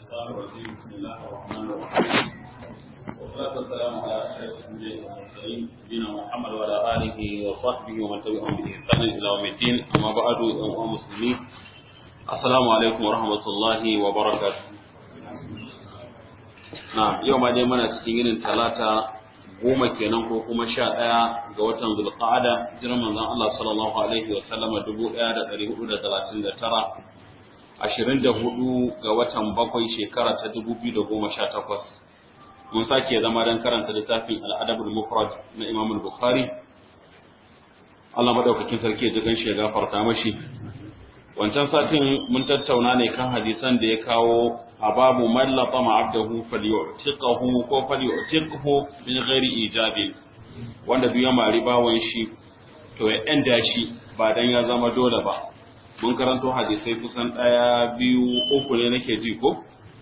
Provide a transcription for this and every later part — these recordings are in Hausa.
الشيطان الرجيم بسم الله الرحمن الرحيم والصلاة والسلام على أشرف الأنبياء والمرسلين نبينا محمد وعلى آله وصحبه ومن تبعهم بإحسان إلى يوم الدين أما بعد أيها المسلمين السلام عليكم ورحمة الله وبركاته نعم يوم دai muna cikin yinin talata goma kenan ko kuma sha ɗaya ga watan zulqa'ada jiran manzon Allah sallallahu alaihi wa sallama dubu ɗaya da ɗari hudu da talatin da tara ashirin da hudu ga watan bakwai shekara ta dubu biyu da goma sha takwas mun sake zama don karanta littafin al'adabul mufrad na imam bukhari Allah madaukakin sarki ya jigan shi ya gafarta mashi wancan satin mun tattauna ne kan hadisan da ya kawo a babu mallata ma'abdahu falyu'tiqahu ko falyu'tiqhu min ghairi ijabin wanda duk ya mari bawon shi to ya enda shi ba dan ya zama dole ba mun karanto hadisai kusan ɗaya biyu uku ne nake ji ko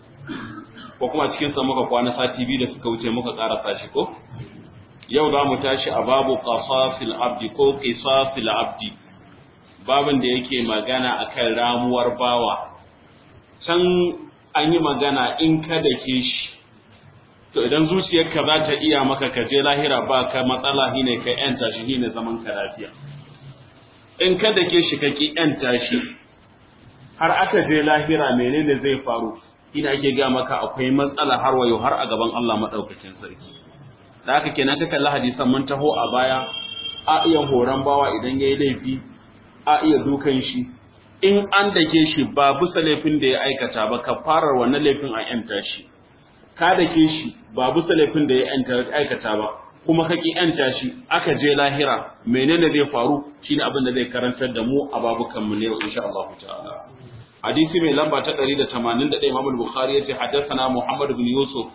ko kuma cikin sa muka kwana sati biyu da suka wuce muka karasa shi ko yau za mu tashi a babu qasasil abdi ko qisasil abdi babin da yake magana akan ramuwar bawa can an yi magana in ka dake shi to idan zuciyarka za ta iya maka ka je lahira ba ka matsala shine ka yanta shi shine zaman ka lafiya in ka dake shi ka ki yanta shi har aka je lahira menene zai faru ina ake ga maka akwai matsala har wayo har a gaban Allah madaukakin sarki da haka kenan ka kalli hadisan mun taho a baya a iya horon bawa idan yayi laifi a iya dukan shi in an dake shi ba bisa laifin da ya aikata ba ka fara wannan laifin a yanta shi ka dake shi ba bisa laifin da ya aikata ba kuma ka ki yanta shi aka je lahira menene zai faru shine abin da zai karantar da mu a babukan mu ne insha Allah ta'ala hadisi mai lamba ta 181 Imam al-Bukhari yace haddathana Muhammad ibn Yusuf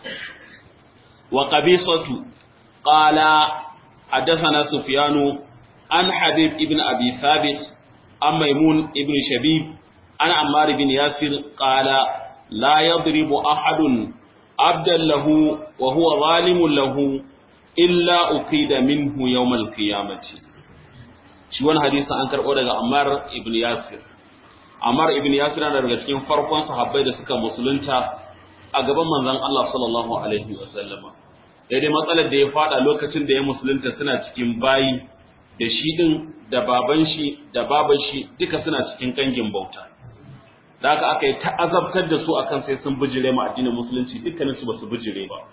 wa qabisatu qala haddathana Sufyanu an Habib ibn Abi Thabit an Maimun ibn Shabib an Ammar ibn Yasir qala la yadribu ahadun abdan lahu wa huwa zalimun lahu illa uqida minhu yawmal qiyamati shi wannan hadisi an karbo daga Ammar ibn Yasir Ammar ibn Yasir na daga cikin farkon sahabbai da suka musulunta a gaban manzon Allah sallallahu alaihi wa sallama daidai matsalar da ya fada lokacin da ya musulunta suna cikin bayi da shi din da baban shi da baban shi duka suna cikin kangin bauta da haka aka yi ta'azabtar da su akan sai sun bijire ma addinin musulunci dukkanin su basu bijire ba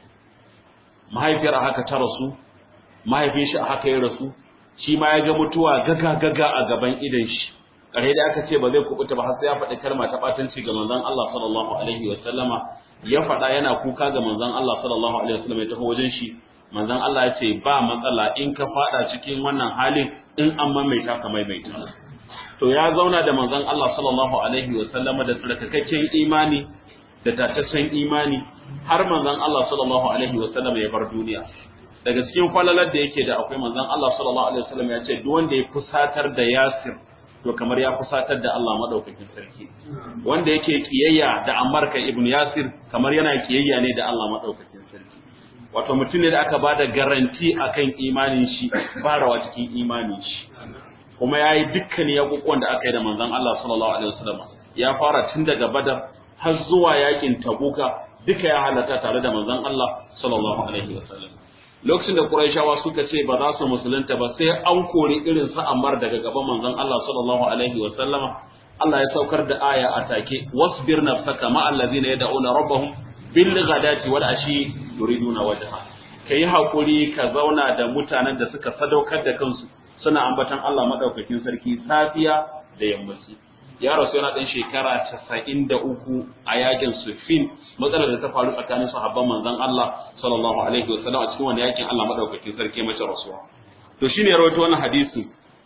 mahaifiyar a haka ta rasu mahaifin shi a haka ya rasu shi ma ya ga mutuwa gaga gaga a gaban idan shi kare da aka ce ba zai kubuta ba har sai ya faɗi kalma ta batanci ga manzon Allah sallallahu alaihi wa sallama ya faɗa yana kuka ga manzon Allah sallallahu alaihi wa sallama ya taho wajen shi manzon Allah ya ce ba matsala in ka faɗa cikin wannan halin in an maimaita ka maimaita to ya zauna da manzon Allah sallallahu alaihi wa sallama da tsarkakakken imani da tataccen imani har manzon Allah sallallahu alaihi wa sallama ya bar duniya daga cikin falalar da yake da akwai manzon Allah sallallahu alaihi wa sallama ya ce duk wanda ya fusatar da Yasir to kamar ya fusatar da Allah madaukakin sarki wanda yake kiyayya da Ammar ibn Yasir kamar yana kiyayya ne da Allah madaukakin sarki wato mutum ne da aka bada garanti akan imanin shi farawa cikin imanin shi kuma yayi dukkan yakukuwan da aka yi da manzon Allah sallallahu alaihi wasallam ya fara tun daga Badar har zuwa yakin Tabuka duka ya halatta tare da manzon Allah sallallahu alaihi wasallam lokacin da Qurayshawa suka ce ba za su musulunta ba sai an kori irin su Ammar daga gaban manzon Allah sallallahu alaihi wa sallama Allah ya saukar da aya a take wasbir nafsaka ma allazina yad'una rabbahum bil ghadati wal ashi yuriduna wajha kai hakuri ka zauna da mutanen da suka sadaukar da kansu suna ambatan Allah madaukakin sarki safiya da yammaci ya rasu yana ɗan shekara casa'in da uku a yakin sufin matsalar da ta faru tsakanin sahabban manzon Allah sallallahu alaihi wasallam a cikin wani yakin Allah madaukakin sarki mace rasuwa to shine rawaito wannan hadisi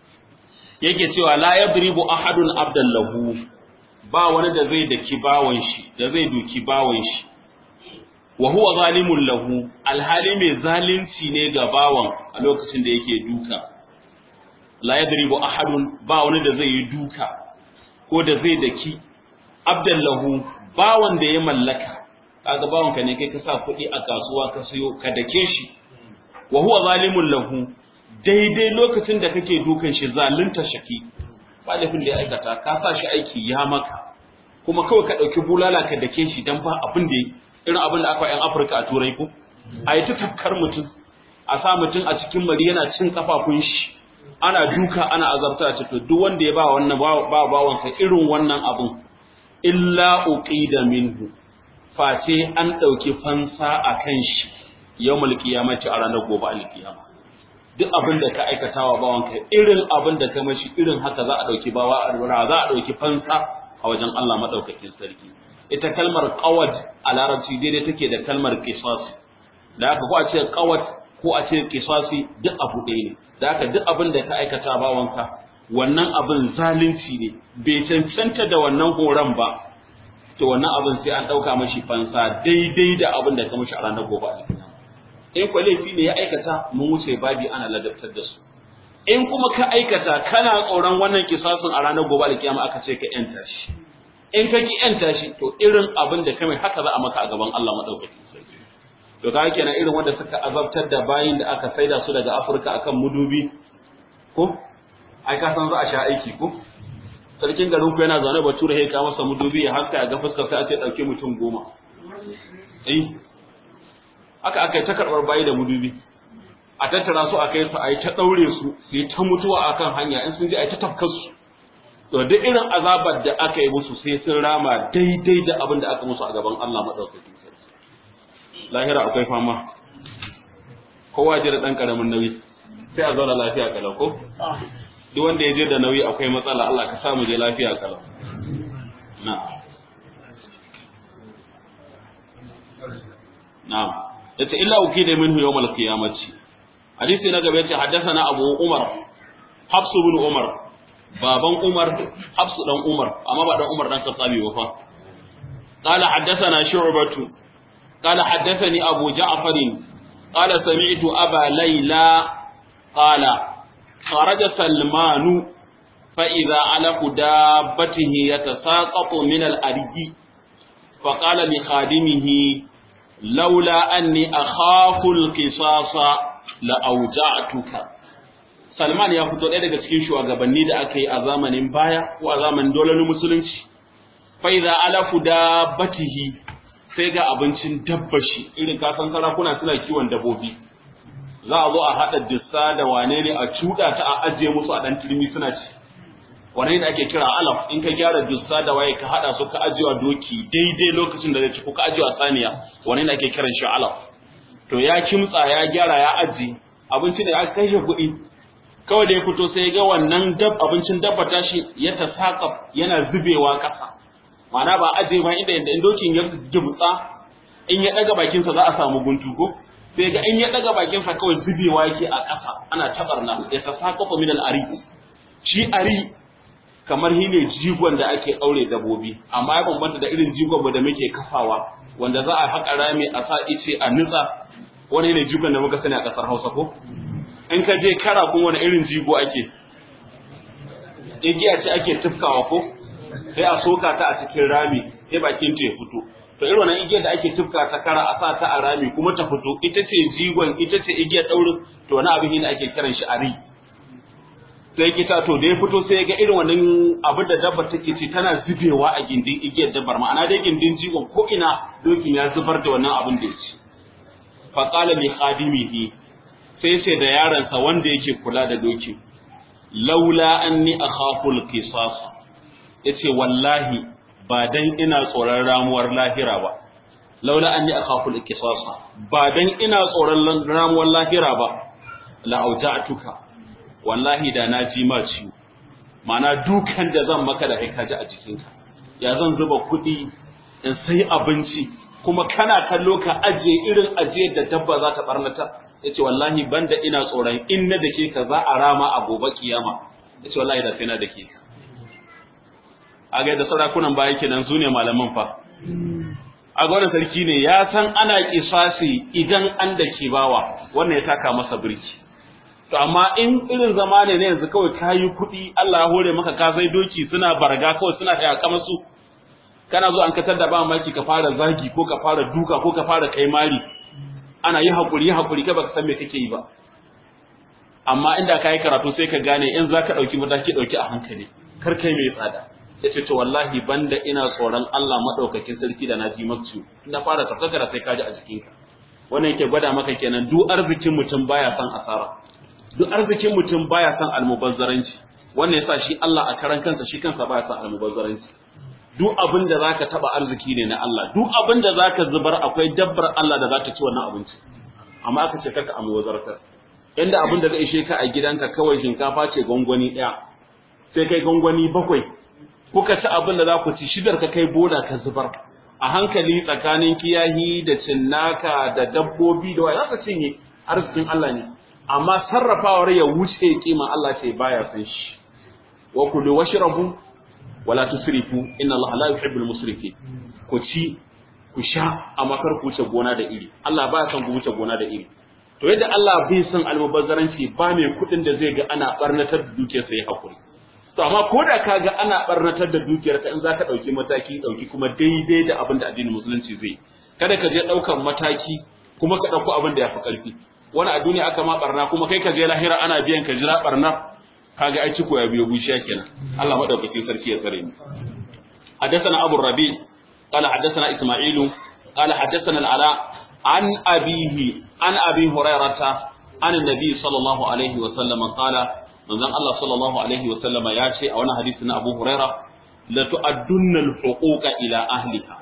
yake cewa la yadribu ahadun abdan lahu ba wani da zai daki bawon shi da zai duki bawon shi wa huwa zalimun lahu alhali mai zalunci ne ga bawan a lokacin da yake duka la yadribu ahadun ba wani da zai yi duka ko da zai daki abdan lahu bawan da ya mallaka kaga bawan ka ne kai ka sa kuɗi a kasuwa ka sayo ka dake shi wa huwa zalimun lahu daidai lokacin da kake dukan shi zalunta shaki ba laifin da ya aikata ka sa shi aiki ya maka kuma kawai ka ɗauki bulala ka dake shi dan ba abin da irin abin da aka yan Afirka a turai ko a yi ta tafkar mutum a sa mutum a cikin mari yana cin kafafun shi ana duka ana azabta ce to duk wanda ya ba wannan ba bawansa irin wannan abun illa uqida minhu face an dauki fansa akan shi yawmul qiyamati a ranar gobe alkiyama duk abin da ka aikata wa bawanka irin abin da ka mashi irin haka za a dauki bawa a za a dauki fansa a wajen Allah madaukakin sarki ita kalmar qawad a larabci daidai take da kalmar qisas da haka ko a ce qawad ko a ce qisasi duk abu ɗaya ne da haka duk abin da ka aikata bawanka wannan abin zalunci ne bai cancanta da wannan horon ba to wannan abin sai an ɗauka mashi fansa daidai da abin da ka mashi a ranar gobe alkiyama in kwa laifi ne ya aikata mun wuce babi ana ladabtar da su in kuma ka aikata kana tsoron wannan kisasin a ranar gobe alkiyama aka ce ka yanta shi in ka ki yanta shi to irin abin da ka mai haka za a maka a gaban Allah madaukakin sarki to ka kenan irin wanda suka azabtar da bayin da aka saida su daga Afirka akan mudubi ko ai ka san za a sha aiki ko sarkin garin ku yana zaune bature ya kawo masa mudubi ya haska ya ga fuskar sai a ce dauke mutum goma eh aka aka yi ta karbar bayi da mudubi a tattara su a kai su a yi ta daure su su yi ta mutuwa akan hanya in sun je a yi ta tafkar su to duk irin azabar da aka yi musu sai sun rama daidai da abin da aka musu a gaban Allah madaukakin sarki lahira akwai fama kowa je da dan karamin nauyi sai a zauna lafiya kalau ko duk wanda ya je da nauyi akwai matsala Allah ka samu je lafiya kalau na na'am yace illa ukida minhu yawm al-qiyamati hadisi na gaba yace haddathana abu umar hafs ibn umar baban umar hafs dan umar amma ba dan umar dan khattabi ba fa قال حدثنا شعبة قال حدثني أبو جعفر قال سمعت أبا ليلى قال خرج سلمان فإذا علق دابته يتساقط من الأرض فقال لخادمه لولا أني أخاف القصاص لأوجعتك Salman ya fito ɗaya daga cikin shugabanni da aka yi a zamanin baya ko a zamanin dolarin musulunci. Faiza alafu da batihi sai ga abincin dabbashi irin kasan sarakuna suna kiwon dabbobi. za a zo a haɗa dissa da wane ne a cuɗa ta a ajiye musu a ɗan turmi suna ci wane ne ake kira alaf in ka gyara dissa da waye ka haɗa su ka ajiyewa doki daidai lokacin da zai ci ko ka ajiyewa saniya wane ne ake kiran shi alaf to ya kimtsa ya gyara ya aji abinci da ya kashe kuɗi kawai da ya fito sai ga wannan dab abincin dabba tashi ya tasaqaf yana zubewa ƙasa ma'ana ba ajiye ba inda inda dokin ya gibtsa in ya ɗaga bakinsa za a samu guntu ko sai ga in ya daga bakinsa kawai zubewa yake a ƙasa ana tabarna ya tasaqafa min al-ari shi ari kamar hine jigon da ake daure dabobi amma ya bambanta da irin jigon da muke kafawa wanda za a haƙa rami a sa ice a nutsa wani ne jigon da muka sani a ƙasar Hausa ko in ka je kara kun wani irin jigo ake igiya ce ake tufkawa ko sai a soka ta a cikin rami sai bakin ta ya fito to irin wannan igiyar da ake tufka ta kara a sa ta a rami kuma ta fito ita ce jigon ita ce igiyar daurin to wani abin ne ake kiran shi ari sai kita to da ya fito sai ga irin wannan abin da dabbar take ci tana zubewa a gindin igiyar dabbar ma'ana dai gindin jigon ko ina dokin ya zubar da wannan abin da ya ci fa qala li khadimihi sai sai da yaransa wanda yake kula da dokin laula anni akhafu al-qisas yace wallahi ba dan ina tsoron ramuwar lahira ba laula anni akhafu al-qisasa ba dan ina tsoron ramuwar lahira ba la auja'tuka wallahi da na ji ma ciwo mana dukan da zan maka da kai ji a jikinka ya zan zuba kuɗi in sai abinci kuma kana kallo ka ajiye irin ajiyar da dabba za ta barnata yace wallahi banda ina tsoron in na dake ka za a rama a gobe kiyama yace wallahi da sai na dake ka a ga da sarakunan baya kenan su ne malaman fa a ga wannan sarki ne ya san ana kisasi idan an da ke bawa wannan ya taka masa birki to amma in irin zama ne na yanzu kawai kayi kuɗi Allah ya hore maka ka sai doki suna barga kawai suna taya kama su kana zo an katar da ba maki ka fara zagi ko ka fara duka ko ka fara kai mari ana yi hakuri hakuri kai baka san me kake yi ba amma inda kai karatu sai ka gane in zaka dauki mataki dauki a hankali kar kai mai tsada yace to wallahi banda ina tsoron Allah madaukakin sarki da naji makci na fara tafakara sai kaji a jikinka wannan yake gwada maka kenan duk arzikin mutum baya son asara duk arzikin mutum baya son almubazzaranci wannan yasa shi Allah a karan kansa shi kansa baya son almubazzaranci duk abin da zaka taba arziki ne na Allah duk abin da zaka zubar akwai dabbar Allah da za ta ci wannan abinci amma aka ce kaka almubazzartar inda abin da zai ishe ka a gidanka kawai shinkafa ce gwangwani ɗaya sai kai gwangwani bakwai kuka ci abin da za ku ci shidar ka kai bola ka zubar a hankali tsakanin kiyahi da cinnaka da dabbobi da waya za ka cinye arzikin Allah ne amma sarrafawar ya wuce kima Allah ce baya san shi wa kulu washrabu wala tusrifu inna Allah la yuhibbul musrifin ku ci ku sha amma kar ku wuce gona da iri Allah baya son ku wuce gona da iri to yadda Allah bai son almubazzaranci ba mai kuɗin da zai ga ana barnatar da dukiyar sa ya hakuri to amma ko da ka ga ana barnatar da dukiyar ka in za ka ɗauki mataki ɗauki kuma daidai da abin da addinin musulunci zai kada ka je ɗaukan mataki kuma ka ɗauko abin da ya fi ƙarfi wani a duniya aka ma barna kuma kai ka je lahira ana biyan ka jira barna kaga ai ciko ya biyo bushiya kenan Allah madaukakin sarki ya tsare mu حدثنا أبو الربيع قال حدثنا إسماعيل قال حدثنا العلاء عن أبيه عن أبي هريرة عن النبي صلى الله عليه وسلم قال من ذن الله صلى الله عليه وسلم ياتي أو حديثنا أبو هريرة لتؤدن الحقوق إلى أهلها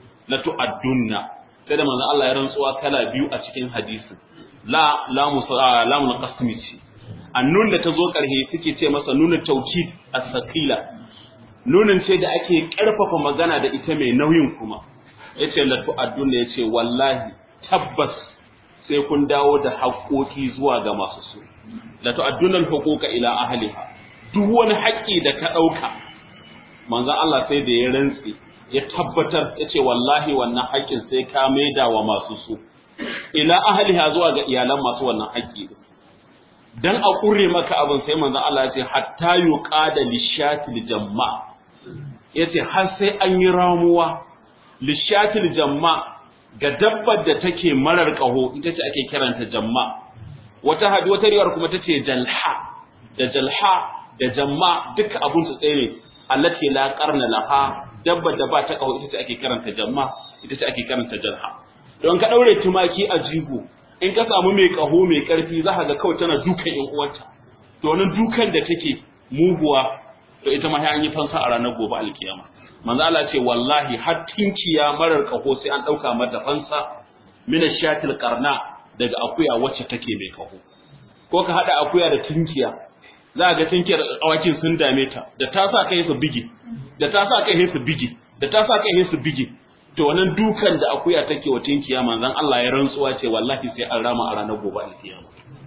لتؤدن sai manzon Allah ya rantsuwa kala biyu a cikin hadisin la lamu lamu qasmi ce annun da ta zo karhe suke ce masa nuna tawkid as-saqila nunin ce da ake karfafa magana da ita mai nauyin kuma yace la tu'addun yace wallahi tabbas sai kun dawo da haƙoƙi zuwa ga masu su la tu'addun al-huquqa ila ahliha duk wani haƙƙi da ka dauka manzon Allah sai da ya rantsi ya tabbatar yace wallahi wannan haƙƙin sai ka maida wa masu su ila ahliha zuwa ga iyalan masu wannan haƙƙi dan a ƙure maka abin sai manzon Allah ya ce hatta yuqada lishatil jamma yace har sai an yi ramuwa lishatil jamma ga dabbar da take marar kaho ita ce ake kiranta jamma wata hadi wata riwayar kuma tace jalha da jalha da jamma duka abun su tsaye ne allati la qarna laha dabbar da ba ta kaho ita ce ake kiranta jamma ita ce ake kiranta jalha don ka daure tumaki a jigo in ka samu mai kaho mai karfi za ka ga kawai tana dukan yan uwanta to wannan dukan da take muguwa to ita ma sai an yi fansa a ranar gobe alkiyama manzo Allah ce wallahi har tinkiya marar kaho sai an dauka mata fansa min shatil qarna daga akuya wacce take mai kaho ko ka hada akuya da tinkiya za ga tinkiyar awakin sun dame ta da ta sa kai su bigi da ta sa kai su bigi da ta sa kai su bigi to wannan dukan da akuya take wa tinkiya manzon Allah ya rantsuwa ce wallahi sai an rama a ranar gobe alkiyama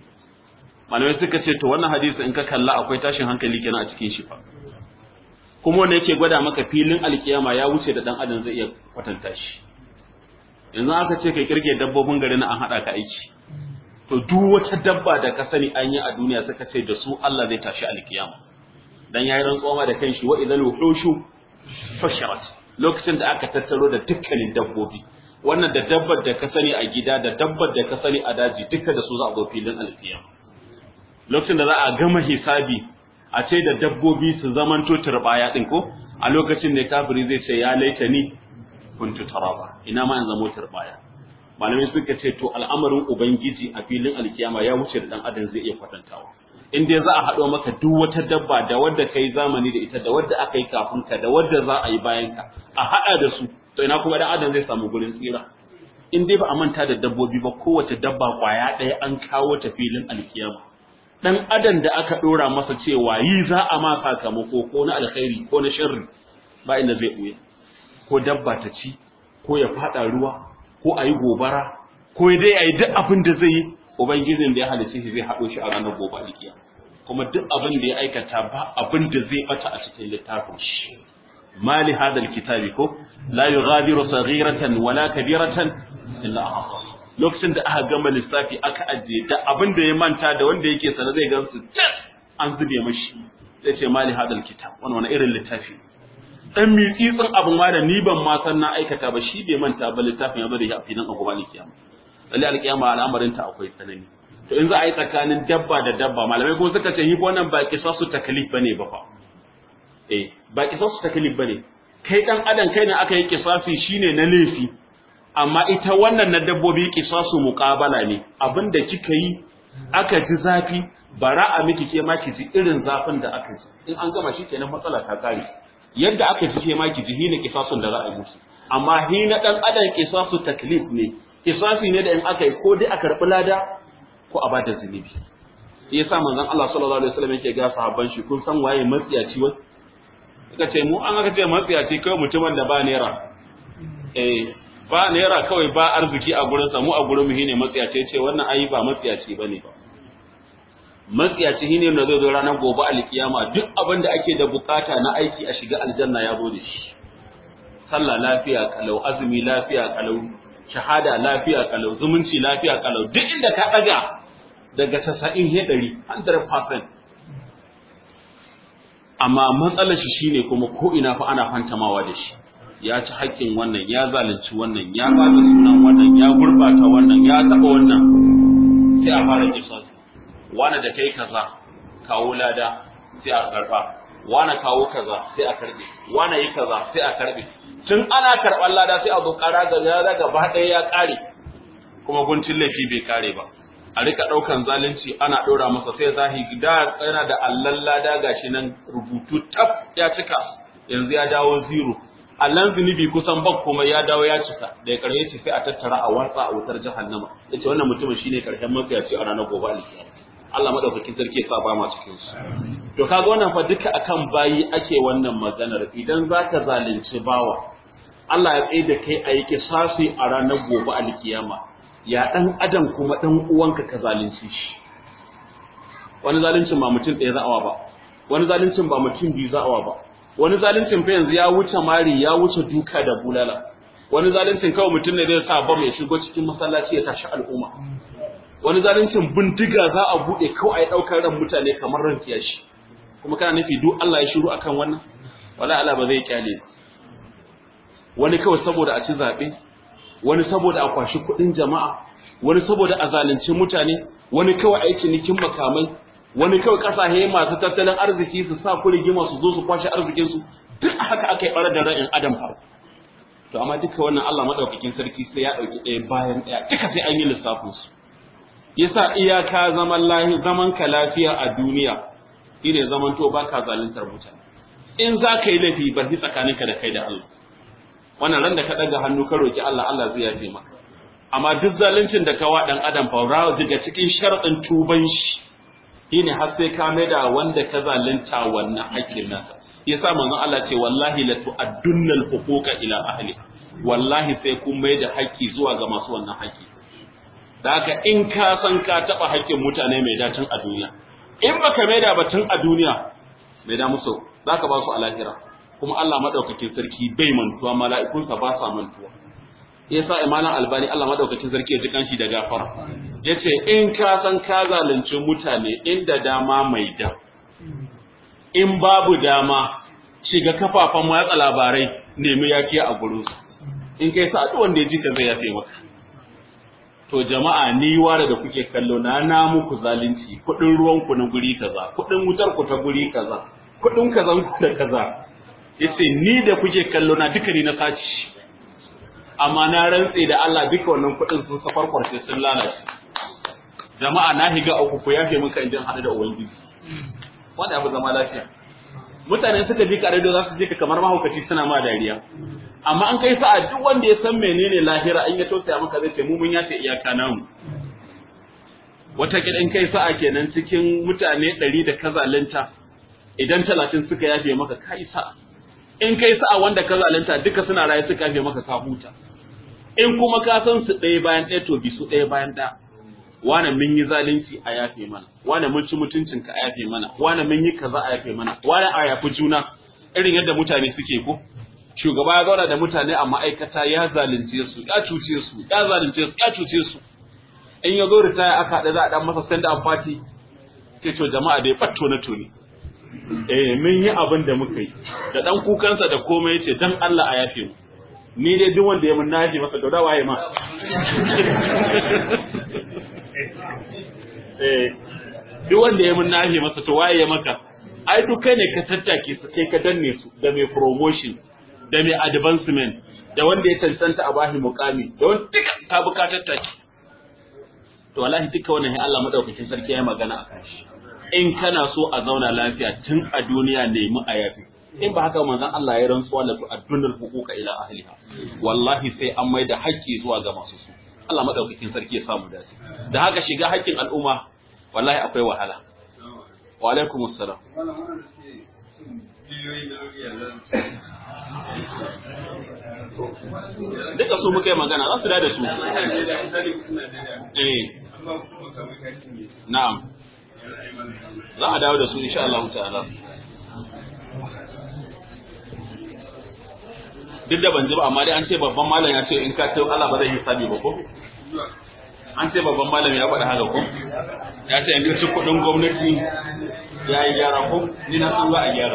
malamai suka ce to wannan hadisi in ka kalla akwai tashin hankali kenan a cikin shi fa kuma wanda yake gwada maka filin alkiyama ya wuce da dan adam zai iya kwatanta shi yanzu aka ce kai kirge dabbobin gari na an hada ka aiki to duk wata dabba da ka sani an yi a duniya suka ce da su Allah zai tashi alkiyama dan yayi rantsuwa da kanshi wa idal wuhushu fasharat lokacin da aka tattaro da dukkanin dabbobi wannan da dabbar da ka sani a gida da dabbar da ka sani a daji duka da su za a zo filin alkiyama lokacin da za a gama hisabi a ce da dabbobi su zamanto turbaya din ko a lokacin da kafiri zai ce ya laita ni kuntu taraba ina ma in zamo turbaya malamai suka ce to al'amarin ubangiji a filin alkiyama ya wuce da dan adam zai iya kwatantawa in dai za a haɗo maka duk wata dabba da wadda kai zamani da ita da wadda aka yi kafin ka da wadda za a yi bayan ka a haɗa da su to ina kuma dan adam zai samu gurin tsira in dai ba a manta da dabbobi ba kowace dabba kwaya ɗaya an kawo ta filin alkiyama dan adam da aka dora masa cewa yi za a ma sakamako ko na alkhairi ko na sharri ba inda zai buye ko dabba ta ci ko ya fada ruwa ko a yi gobara ko dai a yi duk abin da zai yi ubangijin da ya halice shi zai haɗo shi a ranar gobe alkiya kuma duk abin da ya aikata ba abin da zai bata a cikin littafin shi mali hadal kitabi ko la yughadiru saghiratan wala kabiratan illa ahsaha lokacin da aka gama lissafi aka ajiye da abin da ya manta da wanda yake sana zai gansu tas an zube mashi sai ce mali hadal kitab wani wani irin littafi dan mitsitsin abin ma da ni ban ma san na aikata ba shi bai manta ba littafin ya zo da shi a filin agoba ne kiyama lalle alkiyama al'amarin ta akwai tsanani to in za a yi tsakanin dabba da dabba malamai ko suka ce yi wannan ba kisasu taklif bane ba fa eh ba kisasu taklif bane kai dan adam kai ne aka yi kisasi shine na laifi amma ita wannan na dabbobi kisasu muqabala ne abinda kika yi aka ji zafi bara a miki ke ma ki ji irin zafin da aka ji in an gama shi kenan matsala ta kare yadda aka ji ke ma ki ji hina kisasun da za a yi musu amma hina dan adam kisasu taklif ne kisasi ne da in aka yi ko dai a karbi lada ko a bada zunubi yasa manzon Allah sallallahu alaihi wasallam yake ga sahabban shi kun san waye matsiyaci wai suka ce mu an aka ce matsiyaci kawai mutumin da ba naira eh ba naira kawai ba arziki a gurin sa mu a gurin mu shine matsiyaci ce wannan ayi ba matsiyaci bane ba matsiyaci shine da zai zo ranar gobe alkiyama duk abin da ake da bukata na aiki a shiga aljanna ya zo da shi sallah lafiya kalau azumi lafiya kalau shahada lafiya kalau zumunci lafiya kalau duk inda ka daga daga 90 he 100 100% amma matsalar shi shine kuma ko ina fa ana fantamawa da shi ya ci haƙƙin wannan ya zalunci wannan ya bada sunan wannan ya gurbata wannan ya taba wannan sai a fara kisas wani da kai kaza kawo lada sai a karba wani kawo kaza sai a karbe wani yi kaza sai a karbe tun ana karɓar lada sai a zo ƙara ga lada gaba ɗaya ya ƙare kuma guntun laifi bai ƙare ba a rika ɗaukan zalunci ana ɗora masa sai zahiri da yana da allan lada gashi nan rubutu tab ya cika yanzu ya dawo zero allan zunubi kusan ban kuma ya dawo ya cika da ya ƙarshe ce sai a tattara a watsa a wutar jahannama yace wannan mutumin shine ƙarshen mafiyaci a ranar gobe alkiyama Allah madaukakin sarki ya sa ba ma cikin su to kaga wannan fa duka akan bayi ake wannan maganar idan zaka zalunci bawa Allah ya tsaye da kai a yi kisasi a ranar gobe alkiyama ya dan adam kuma dan uwanka ka zalunci shi wani zaluncin ba mutum ɗaya za'awa ba wani zaluncin ba mutum biyu za'awa ba wani zaluncin fa yanzu ya wuce mari ya wuce duka da bulala wani zaluncin kawai mutum ne zai sa bam ya shigo cikin masallaci ya tashi al'umma wani zaluncin bindiga za a buɗe kawai a ɗaukar ran mutane kamar ran kiyashi kuma kana nufi duk Allah ya shiru akan wannan wala Allah ba zai kyale wani kawai saboda a ci zaɓe wani saboda a kwashi kuɗin jama'a wani saboda a zalunci mutane wani kawai a yi cinikin makamai wani kawai ƙasashe masu tattalin arziki su sa ku rigima su zo su kwashe arzikinsu duk haka aka yi ɓarar da ra'in adam fa to amma duka wannan Allah madaukakin sarki sai ya ɗauki ɗaya bayan ɗaya duka sai an yi lissafin su yasa iyaka zaman lahi zaman ka lafiya a duniya shine zaman to baka zaluntar mutane in za ka yi laifi bar shi tsakaninka da kai da Allah wannan ran da ka daga hannu ka roki Allah Allah zai yafe maka amma duk zaluncin da ka wa dan adam fa daga cikin sharadin tuban shi shine har sai ka maida wanda ka zalunta wannan haƙƙin nasa yasa manzon Allah ce wallahi la tu'addunna al-huquqa ila ahli wallahi sai kun maida haƙƙi zuwa ga masu wannan haƙƙi da haka in ka san ka taba haƙƙin mutane mai dacin a duniya in baka maida batun a duniya maida musu zaka ba su a lahira kuma Allah madaukakin sarki bai mantuwa mala'ikunsa ba sa mantuwa yasa imanan albani Allah madaukakin sarki ya ji kanshi da gafara yace in ka san ka zalunci mutane inda dama mai da in babu dama shiga kafafen watsa labarai nemi yakiya a gurin su in kai sa duk wanda ya ji ka zai yafe maka to jama'a ni ware da kuke kallo na na muku zalunci kudin ruwan ku na guri kaza kudin wutar ku ta guri kaza kudin kazan ku da kaza yace ni da kuke kallo na duka ni na saci amma na rantse da Allah duka wannan kudin sun safar kwarshe sun lalace jama'a na higa uku ku yafe muka idan hadu da ubangiji wanda abu zama lafiya mutane suka ji kare da za su je ka kamar mahaukaci suna ma dariya amma an kai sa'a duk wanda ya san menene lahira in ya tausaya maka zai ce mu mun yace iyaka namu wata kidan kai sa'a kenan cikin mutane ɗari da kazalanta idan talatin suka yafe maka kai sa'a in kai sa'a wanda ka zalunta duka suna raye suka yafe maka ka huta in kuma ka san su ɗaya bayan ɗaya to bi su ɗaya bayan ɗaya wane mun yi zalunci a yafe mana wane mun ci mutuncin ka a yafe mana wane mun yi kaza a yafe mana wane a yafi juna irin yadda mutane suke ko shugaba ya zauna da mutane a ma'aikata ya zalunce su ya cuce su ya zalunce su ya cuce su in ya zo ritaya aka haɗa za a ɗan masa sanda a fati ce to jama'a dai ɓatto na tuni eh mun yi abin da muka yi da dan kukansa da komai yace dan Allah a yafe mu ni dai duk wanda ya mun nafi masa da dawa ya ma eh duk wanda ya mun nafi masa to waye ya maka ai duk kai ne ka tattake su kai ka danne su da mai promotion da mai advancement da wanda ya cancanta a bashi mukami da wanda duka ka bi ka tattake to wallahi duka wannan Allah madaukakin sarki ya magana akan shi in kana so a zauna lafiya tun a duniya nemi a yafi in ba haka manzon Allah ya rantsuwa la tu'addunal huquqa ila ahliha wallahi sai an mai da haƙƙi zuwa ga masu su Allah madaukakin sarki ya samu dace da haka shiga haƙƙin al'umma wallahi akwai wahala wa alaikumus salam duka su muka yi magana za su da su eh na'am za a dawo da su insha Allah ta'ala duk da ban ji ba amma dai an ce babban malam ya ce in ka ce Allah ba zai hisabi ba ko an ce babban malam ya faɗa haka ko ya ce in ci kuɗin gwamnati ya yi gyara ko ni na san za a gyara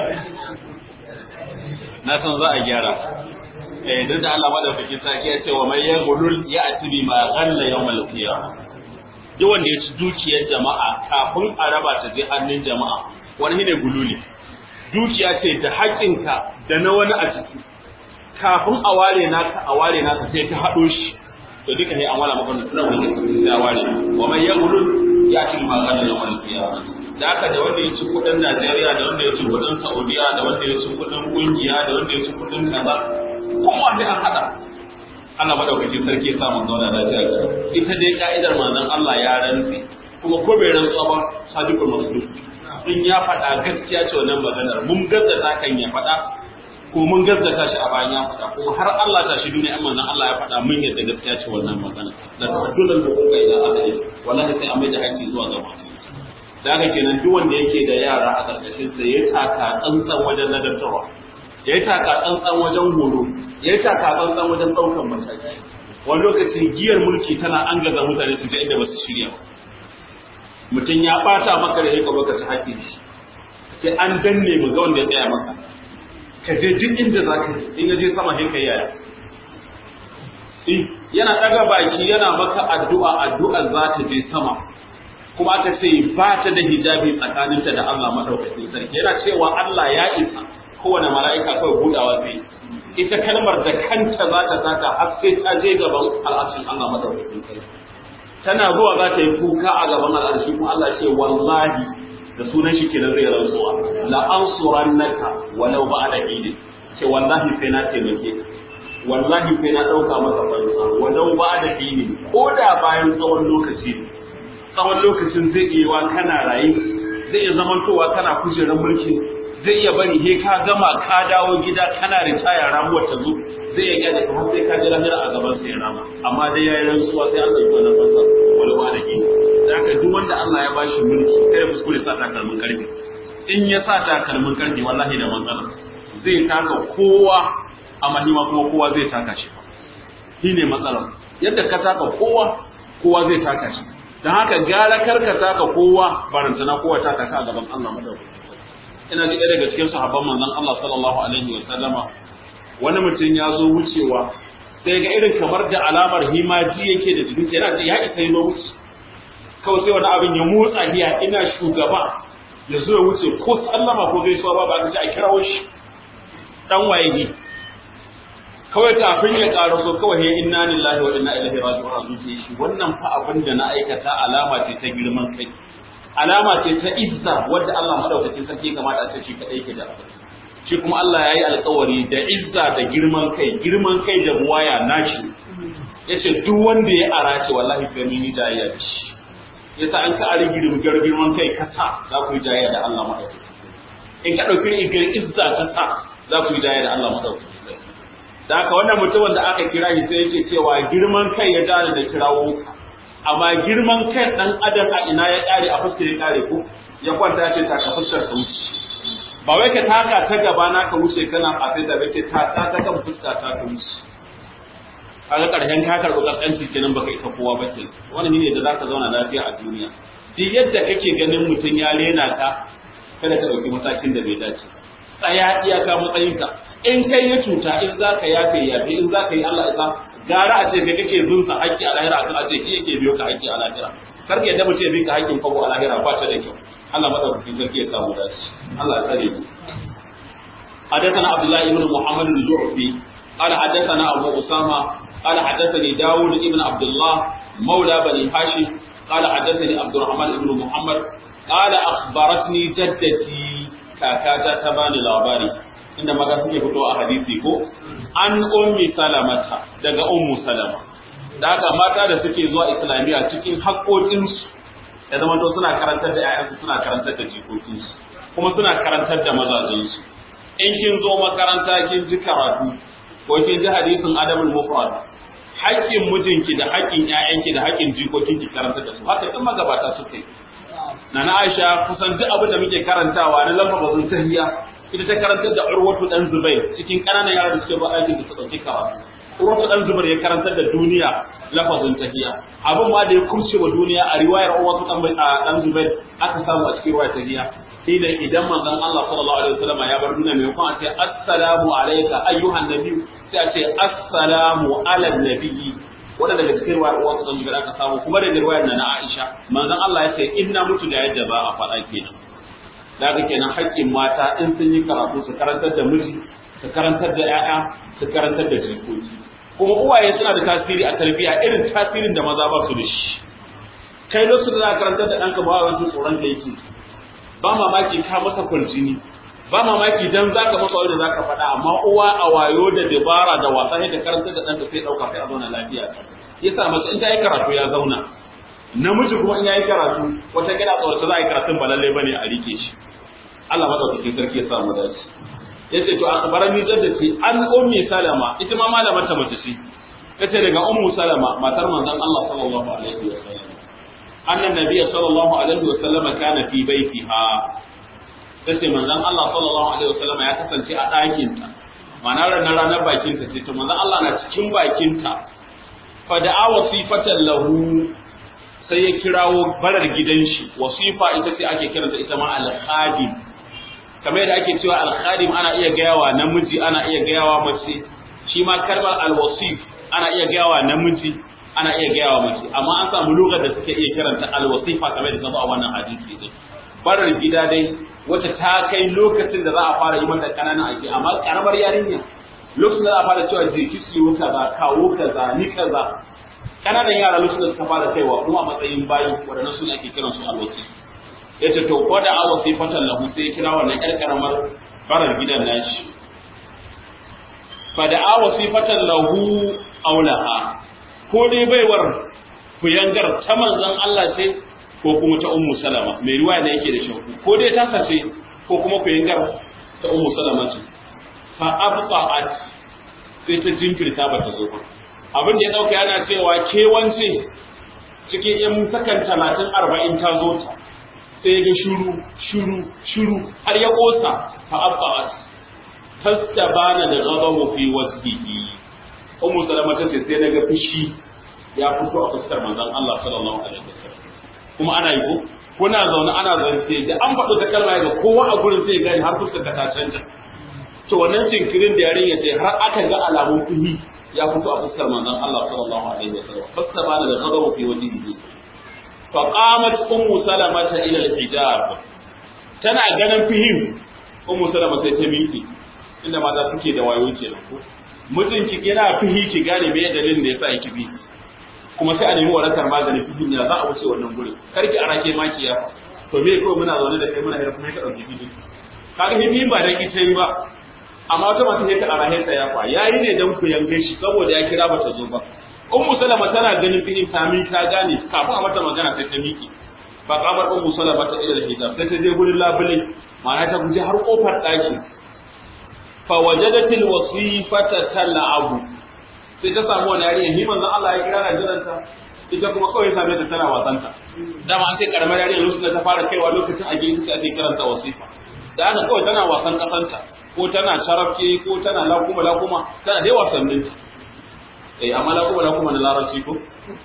na san za a gyara eh duk da Allah madaukakin sarki ya ce wa mai yaghlul ya atibi ma ghalla yawmal qiyamah duk wanda ya ci dukiyar jama'a kafin a raba ta je hannun jama'a wani ne gululi dukiya ce da haƙinka da na wani a ciki kafin a ware naka a ware naka sai ka haɗo shi to duka ne an wala maka wannan tunan wani sai a ware wa man yaghlul ya atibi ma ghalla yawmal qiyamah da haka da wanda ya ci kudin Najeriya da wanda ya ci kudin Saudiya da wanda ya ci kudin kungiya da wanda ya ci kudin kaza kowa ne an hada Allah madaukakin sarki ya sa mun zauna lafiya ga ita dai ka'idar manzon Allah ya rantsi kuma ko bai rantsuwa ba sadiqul masduq in ya faɗa gaskiya ce wannan maganar mun gazzata kan ya faɗa ko mun gazzata shi a bayan ya faɗa kuma har Allah ta shi duniya manzon Allah ya faɗa mun yadda gaskiya ce wannan magana da tadulan da kuka ila Allah wallahi sai a mai da haƙƙi zuwa ga masu da haka kenan duk wanda yake da yara a ƙarƙashin sa ya taka tsantsan wajen ladabtarwa ya yi taka tsantsan wajen horo ya yi taka tsantsan wajen ɗaukan mataki wani lokacin giyar mulki tana an gaza mutane su je inda ba su shirya ba mutum ya ɓata maka da yaka baka ci haƙƙi shi sai an danne mu ga wanda ya tsaya maka ka je duk inda za ka in ya je sama sai ka yaya yana ɗaga baki yana maka addu'a addu'a za ta je sama kuma aka ce ba ta da hijabi tsakaninta da Allah madaukakin sarki yana cewa Allah ya isa kowane mala'ika kawai budawa zai ita kalmar da kanta za ta saka har sai ta je gaban al'arshin Allah madaukakin sarki tana zuwa za ta yi kuka a gaban al'arshi kuma Allah ce wallahi da sunan shi kenan zai rantsuwa la ansurannaka walau ba'da idin ce wallahi sai na taimake ka wallahi sai na dauka maka fansa walau ba'da idin ko da bayan tsawon lokaci ne tsawon lokacin zai iya wa kana raye zai iya zamantowa kana kujerar mulki zai iya bari he ka gama ka dawo gida kana ritaya ramuwar ta zo zai iya gyara ka har sai ka jira jira a gaban sai rama amma dai yayi rantsuwa sai Allah ya kwana masa wala ba da gini haka duk wanda Allah ya bashi mulki kai kuskure sa takalmin karfi in ya sa takalmin karfi wallahi da matsala zai taka kowa amma hima kuma kowa zai taka shi shine matsalar yadda ka taka kowa kowa zai taka shi don haka gara karkata ka kowa barantana kowa ta taka a gaban Allah madaukaki ina ji ɗaya daga cikin sahabban manzon Allah sallallahu alaihi wa sallama wani mutum ya zo wucewa sai ga irin kamar da alamar himaji yake da jikin yana ce ya isa yi wuce kawai sai wani abin ya motsa hiya ina shugaba ya zo ya wuce ko sallama ko gaisuwa ba ba ka ji a kirawo shi dan waye ne kawai kafin ya ƙara so kawai ya inna lillahi wa inna ilaihi raji'un a zuciya shi wannan fa abin da na aikata alama ce ta girman kai alama ce ta izza wadda Allah madaukakin sarki kamata a ce shi kadai ke da shi kuma Allah ya yi alkawari da izza da girman kai girman kai da buwaya nashi yace duk wanda ya arace wallahi sai mun yi jayayya da shi yasa an ka ari girman girman kai ka sa za ku yi jayayya da Allah madaukakin in ka dauki igar izza ka sa za ku yi jayayya da Allah madaukakin da haka wannan mutumin da aka kira shi sai yake cewa girman kai ya dare da kirawo amma girman kai dan adam a ina ya kare a fuskar ya kare ko ya kwanta ya ce ta ka fuskar ka wuce ba wai ka taka ta gaba na ka wuce kana a sai da bace ta ta ta kan fuska ta ka wuce kaga karshen ka karɓi kaskanci kenan baka isa kowa ba ke wannan ne da zaka zauna lafiya a duniya duk yadda kake ganin mutum ya rena ka kada ka ɗauki matakin da bai dace tsaya iyaka matsayinka in kai ya cuta in za ka yafe yafe in za ka yi Allah isa gara a ce kai kake bin sa haƙƙi a lahira akan a ce shi yake biyo ka haƙƙi a lahira kar ka yadda mutum ya bi ka haƙƙin kwabo a lahira ba ta da kyau Allah madaukakin sarki ya samu dace Allah tsare mu حدثنا عبد الله بن محمد الجعفي قال حدثنا أبو أسامة قال حدثني داود بن عبد الله مولى بني هاشم قال حدثني عبد الرحمن بن محمد قال أخبرتني جدتي كاكاتا تباني لاباري inda maza suke fito a hadisi ko an ummi salamata daga ummu salama da haka mata da suke zuwa islamiyya cikin haƙoƙinsu ya zama to suna karantar da 'ya'yansu suna karantar da jikokinsu kuma suna karantar da mazajensu in kin zo makaranta kin ji karatu ko kin ji hadisin adabul mufrad haƙƙin mijinki da haƙƙin ƴaƴanki da haƙƙin jikokinki karanta da su haka duk magabata suka yi nana Aisha kusan duk abin da muke karantawa na lamba bazun tahiyya ita ta karantar da Urwatu dan Zubair cikin ƙananan yaran da suke ba aikin da su dauki karatu Urwatu dan Zubair ya karantar da duniya lafazin tahiyya abin ma da ya kumce wa duniya a riwayar Urwatu dan Zubair aka samu a cikin riwayar tahiyya shine idan manzon Allah sallallahu alaihi wasallam ya bar duniya mai kuma ce assalamu alayka ayyuhan nabiy sai a ce assalamu ala nabiyyi wanda daga cikin riwayar uwa sun ga aka samu kuma da riwayar na Aisha manzon Allah ya ce inna mutu da yadda ba a faɗa kenan daga kenan haƙƙin mata in sun yi karatu su karantar da miji su karantar da ƴaƴa su karantar da jikoki kuma uwaye suna da tasiri a tarbiyya irin tasirin da maza ba su da shi kai lokacin da za ka karantar da ɗanka ba wani tsoron da yake ba mamaki ka masa kwarjini ba mamaki dan zaka masa wanda zaka faɗa amma uwa a wayo da dabara da wasa sai da karanta da ɗanka sai ɗauka sai a zauna lafiya yasa mace in ta yi karatu ya zauna namiji kuma in ya yi karatu wata gida tsawarta za a yi karatun ba lallai bane a rike shi Allah madaukakin sarki ya sa mu dace yace to akhbarani jaddati an ummi salama ita ma malamar ta mace ce tace daga ummu salama matar manzon Allah sallallahu alaihi wa sallam annan nabiyyi sallallahu alaihi wa sallam kana fi baitiha tace manzon Allah sallallahu alaihi wa sallam ya kasance a ɗakin ta ma'ana ranar ranar bakin ta ce to manzon Allah na cikin bakin ta fa da'a wasifatan lahu sai ya kirawo barar gidan shi wasifa ita ce ake kiranta ita ma al-khadim kamar yadda ake cewa al-khadim ana iya gayawa namiji ana iya gayawa mace shi ma kalmar al-wasif ana iya gayawa namiji ana iya gayawa mace amma an samu lugar da suke iya kiranta al-wasifa kamar yadda zaba a wannan hadisi din barar gida dai wacce ta kai lokacin da za a fara yi mata kananan aiki amma karamar yarinya lokacin da za a fara cewa je ki siyo kaza kawo kaza ni kaza kananan yara lokacin da suka fara kaiwa kuma a matsayin bayi waɗannan suna ake kiran su al-wasif ya ce to ko da awa sai fatan lahu sai ya kira wannan ƴar karamar barar gidan nashi fa da awa sai fatan lahu aulaha ko dai baiwar kuyangar ta manzon Allah ce ko kuma ta ummu salama mai ruwa ne yake da shauku ko dai ta sace ko kuma kuyangar ta ummu salama ce fa abqa'at sai ta jinkirta ba ta zo ba abin da ya dauka yana cewa ke wance cikin yan sakan talatin arba'in ta zo ta sai ya ga shuru shuru shuru har ya kosa fa abba'at tastabana da ghadabu fi wajhihi ummu salama ta ce sai naga fushi ya fito a fuskar manzon Allah sallallahu alaihi wasallam kuma ana yi ko kuna zaune ana zance da an faɗo ta kalma ga kowa a gurin sai gani har fuskar ta canja to wannan jinkirin da yarinya ce har aka ga alamun fuhi ya fito a fuskar manzon Allah sallallahu alaihi wasallam fastabana da ghadabu fi wajhihi فقامت أم سلمة إلى الحجاب tana ganin fihim ummu salama sai ta miƙe inda mata suke da wayo kenan ko mijinki yana fihi ki gane me dalilin da yasa yake bi kuma sai a nemi warakar maganin fihin ya za a wuce wannan gurin karki arake maki ya to me ko muna zaune da kai muna hira kuma ka dauki fihin kaga himi ba dan ita yi ba amma wata mata sai ta arahe ta ya fa yayi ne dan ku yanke shi saboda ya kira ba ta zo ba ummu salama tana ganin fihin sami ta gane kafin a mata magana sai ta miƙe fa kamar ummu salama ta ila hijab sai ta je gurin labule ma'ana ta guje har kofar ɗaki fa wajadat al wasifata tal'abu sai ta samu wani yarinya ni manzon Allah ya kira na jiranta ita kuma kawai same ta tana wasanta dama an sai karamar yarinya lokacin da ta fara kaiwa lokacin a gidan sai ake kiranta wasifa da haka kawai tana wasan kasanta ko tana sharafke ko tana lakuma lakuma tana dai wasannin eh amma lakuma lakuma na larabci ko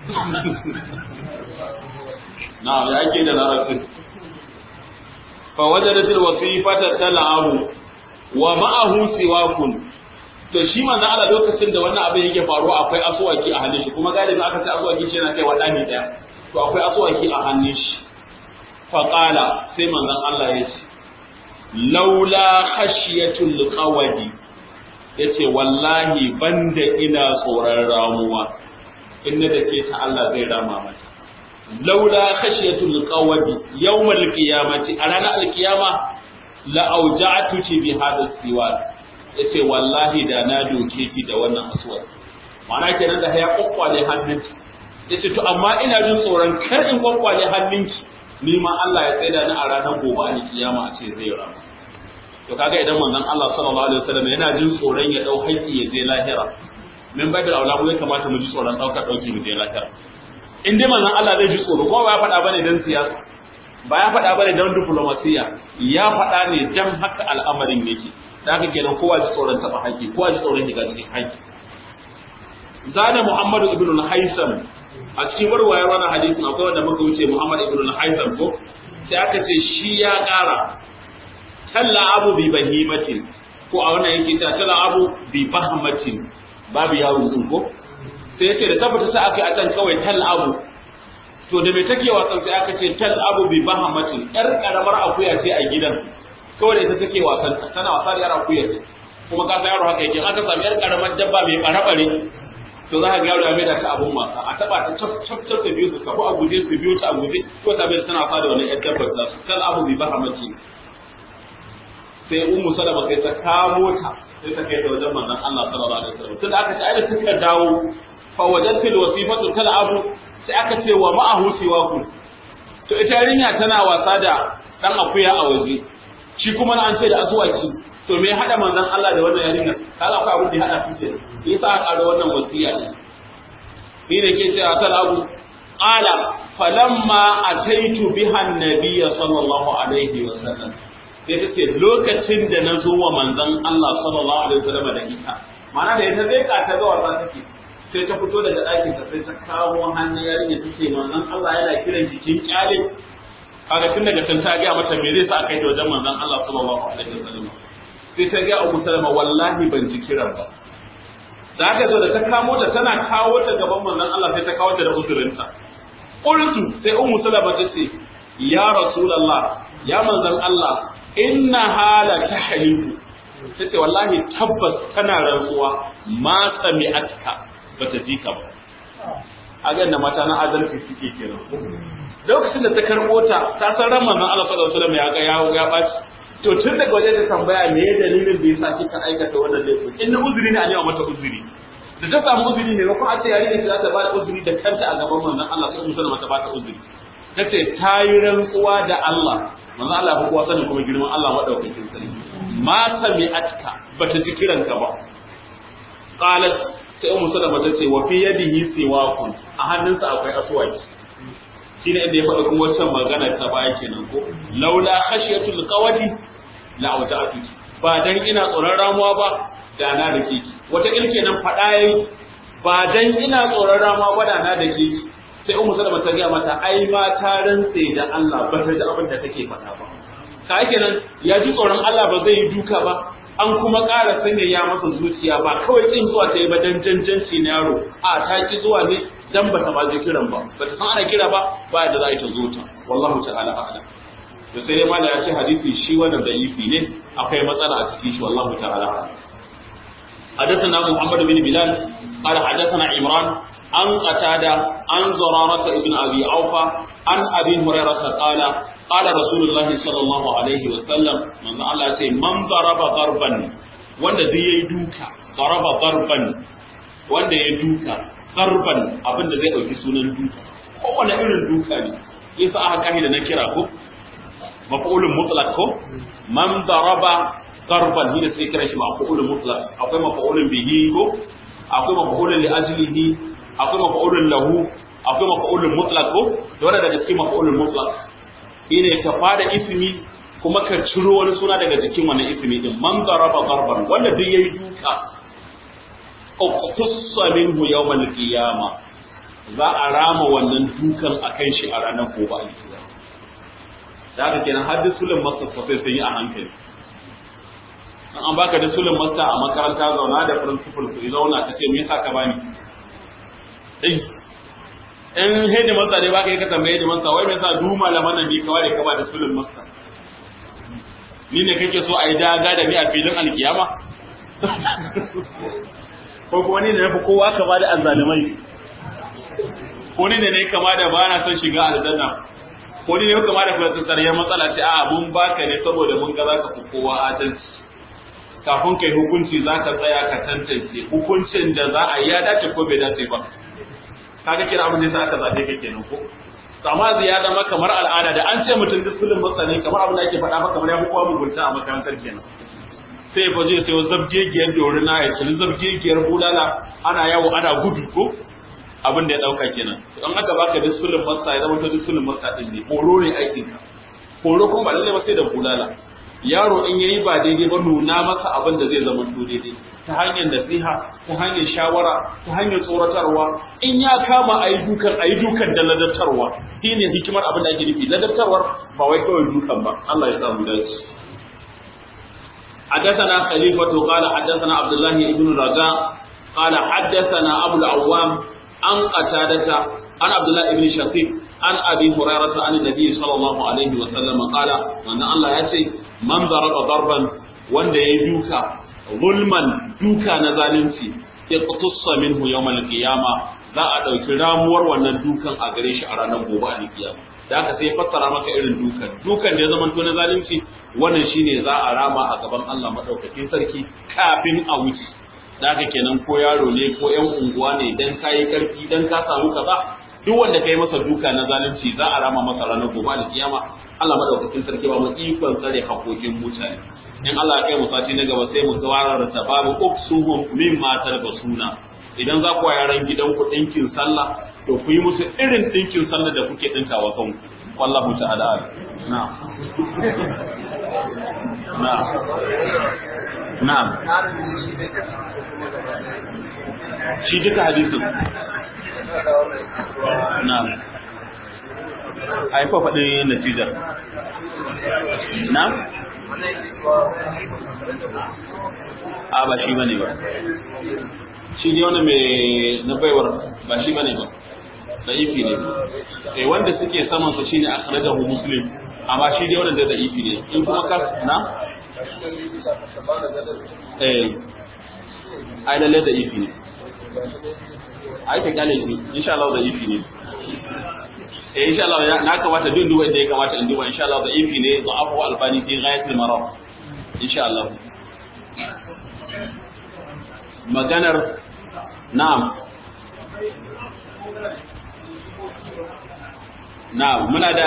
na'am ya ake da larabcin fa wajadat alwasifata tal'abu wa ma'ahu siwakun to shi manzo Allah lokacin da wannan abin yake faruwa akwai asuwaki a hannun shi kuma galibin aka ce asuwaki shi yana kai wa dani daya to akwai asuwaki a hannun shi fa qala sai manzon Allah ya ce laula khashiyatul qawadi yace wallahi banda ina tsoron ramuwa inna da ke ta Allah zai rama mata laula khashiyatul qawadi yawmal qiyamati a ranar alkiyama la auja'tuki bi hadha siwak yace wallahi da na doke ki da wannan aswad ma'ana kenan da ya kokkwale hannunki yace to amma ina jin tsoron kar in kokkwale hannunki ni ma Allah ya tsaida ni a ranar gobe alkiyama a ce zai rama to kaga idan manzon Allah sallallahu alaihi wasallam yana jin tsoron ya dau haƙƙi ya je lahira min babil aula mu ya kamata mu ji tsoron dauka dauki mu je lahira in dai manzon Allah zai ji tsoro ko ba ya faɗa bane dan siyasa ba ya faɗa bane dan diplomasiya ya faɗa ne dan haka al'amarin yake da haka kenan kowa ji tsoron taɓa haƙƙi kowa ji tsoron shiga cikin haƙƙi zana Muhammadu ibn al-Haisam a cikin warwayar wannan hadisin akwai wanda muka wuce Muhammad ibn al-Haisam ko sai aka ce shi ya ƙara talla abu bi bahimatin ko a wannan yake ta talla abu bi bahmatin babu yawon din ko sai yace da tabbata sai aka yi a can kawai tal abu to da mai take wasan sai aka ce tal abu bi bahamatin yar karamar akuya ce a gidan kawai da ita take wasan tana wasa da yar akuya kuma ka san yaro haka yake aka samu yar karamar dabba mai bare to za ka ga yaro ya mai da ta abun wasa a taba ta cap cap cap ta biyu su kafu a guje su biyu ta a guje ko ta bai tana wasa da wani yar dabbar ta tal abu bi bahamatin sai ummu salama sai ta kamo ta sai ta kai ta wajen manzon Allah sallallahu alaihi wasallam tunda aka ce ai da suka dawo fa wajadtu alwasifatu tal'abu sai aka ce wa ma'ahu siwaku to ita yarinya tana wasa da dan akuya a waje shi kuma na an ce da asuwaki to me hada manzon Allah da wannan yarinya kaga akwai abin da ya hada su ke yasa aka ƙara wannan wasiya ne ni da ke cewa tal'abu qala falamma ataitu biha an-nabiy sallallahu alaihi wasallam sai ta ce lokacin da na zo wa manzon Allah sallallahu alaihi wasallam da ita ma'ana da ita zai ka ta ga wasa take sai ta fito daga ɗakin ta sai ta kawo hannun yarinya ta ce manzon Allah yana kiran jikin kyale kaga tun daga can ta ga mata me zai sa kai ta wajen manzon Allah sallallahu alaihi wasallam sai ta ga Ummu Salama wallahi ban ji kiran ba da aka zo da ta kamo ta tana kawo ta gaban manzon Allah sai ta kawo ta da uzurinta qultu sai Ummu Salama ta ce ya rasulullah ya manzon Allah inna hala tahliku tace wallahi tabbas kana rantsuwa ma sami'atka bata ji ka ba a ga mata na adalci suke kenan lokacin da ta karbo ta ta san ran manzon Allah sallallahu alaihi wasallam ya ga ya ya baci to tun daga waje ta tambaya me ya dalilin da yasa kika aikata wannan laifin in uzuri ne a nema mata uzuri da ta samu uzuri ne ko a ce yari ne za ta ba da uzuri da kanta a gaban manzon Allah sai musulma ta ba ta uzuri tace ta yi rantsuwa da Allah manzon Allah ya kowa sanin kuma girman Allah madaukakin sarki ma sami'atka bata ji kiranka ba qalat sai ummu salama ta ce wa fi yadihi siwakun a hannunsa akwai aswaki shine inda ya faɗa kuma wancan magana ta baya kenan ko laula khashiyatul qawadi la awja'tu ba dan ina tsoron ramuwa ba da na da ke wata ilke nan faɗa yayi ba dan ina tsoron ramuwa ba da na da ke sai ummu salama ta ga mata ai ma ta rantse da Allah ba ta ji abin da take faɗa ba ka kenan ya ji tsoron Allah ba zai yi duka ba an kuma ƙara sanya ya masa zuciya ba kawai kin zuwa ta yi ba dan janjanci na yaro a ta ki zuwa ne dan bata ba zai kiran ba bata san ana kira ba ba da za ta zo ta wallahu ta'ala a'lam to sai dai mala ya ce hadisi shi wannan da'ifi ne akwai matsala a cikin shi wallahu ta'ala a'lam حدثنا محمد بن بلال قال حدثنا عمران عن قتادة عن زرارة ابن أبي أوفى عن أبي هريرة قال قال رسول الله صلى الله عليه وسلم من الله سي من ضرب ضربا wanda zai yi duka ضرب ضربا wanda ya duka ضربا abinda zai dauki sunan duka kowane irin duka ne yasa aka kai da na kira ko maf'ulun mutlaq ko man daraba darban ni da sai kira shi maf'ulun mutlaq akwai maf'ulun bihi ko akwai maf'ulun li ajlihi akwai maf'ulun lahu akwai maf'ulun mutlaq ko da wanda daga cikin maf'ulun mutlaq shine ka fada ismi kuma ka ciro wani suna daga jikin wannan ismi din man daraba darban wanda duk yayi duka uqtussa minhu yawm al-qiyama za a rama wannan dukan akan shi a ranar gobe al-qiyama da haka kenan har sulun masa sosai sai yi a hankali an baka da sulun masa a makaranta zauna da principal ku zauna ka ce me yasa ka bani eh in hedi masa ne baka yi ka tambaye hedi masa wai me yasa du malaman nan bi kawai ka ba da sulun masa ni ne kake so a yi daga da ni a filin alkiyama ko kuma ni ne na fi kowa kama da azzalimai ko ni ne ne kama da ba na son shiga aljanna ko ni ne kama da tsariyar matsala ce a mun baka ne saboda mun ga zaka fi kowa adalci kafin kai hukunci zaka tsaya ka tantance hukuncin da za a yi ya dace ko bai dace ba kaga kira abin da aka zabe ka kenan ko amma ya zama kamar al'ada da an ce mutum duk kullum masani kamar abin da ake faɗa maka kamar ya fi kowa mugunta a makarantar kenan sai fa zai sayo zabgegiyar dorina ya cili zabgegiyar bulala ana yawo ana gudu ko abin da ya dauka kenan in aka baka disulun masa ya zama ta disulun masa din ne horo ne aikin ka horo kuma ba lalle ba sai da bulala yaro in yayi ba daidai ba nuna masa abin da zai zama to daidai ta hanyar nasiha ta hanyar shawara ta hanyar tsoratarwa in ya kama ayi dukan ayi dukan da ladabtarwa shine hikimar abin da ake nufi ladabtarwar ba wai kawai dukan ba Allah ya samu dace حدثنا خليفة قال حدثنا عبد الله بن رجاء قال حدثنا أبو العوام عن قتادة عن عبد الله بن شقيق عن أبي هريرة عن النبي صلى الله عليه وسلم قال من الله يأتي من ضرب ضربا وند يدوك ظلما دوكا نزالنسي اقتص منه يوم القيامة za a ɗauki ramuwar wannan dukan a gare shi a ranar gobe a kiyama da aka sai fassara maka irin dukan dukan da ya zama na zalunci wannan shine za a rama a gaban Allah madaukakin sarki kafin a wuce da haka kenan ko yaro ne ko yan unguwa ne dan kayi karfi dan ka samu kaza duk wanda kai masa duka na zalunci za a rama masa ranar gobe da kiyama Allah madaukakin sarki ba mu ikon tsare hakokin mutane in Allah ya kai mu sati na gaba sai mu kawarar ta babu uksuhum mimma talbasuna idan za ku yaran gidan ku dinkin sallah to ku yi musu irin dinkin sallah da kuke dinkawa kanku wallahu ta'ala na'am na'am na'am shi duka hadisin na'am ai fa faɗi natijar na'am a ba shi bane ba shi ne wani mai na baiwar ba shi bane ba da ifi ne eh wanda suke saman sa shine akhrajahu muslim amma shi dai wannan da ifi ne in kuma ka na eh ai lalle da ifi ne ai ka kale shi insha Allah da ifi ne eh insha Allah na kamata duk duba inda ya kamata in duba insha Allah da ifi ne da afu albani fi ghayatil marad insha Allah maganar na'am na'am muna da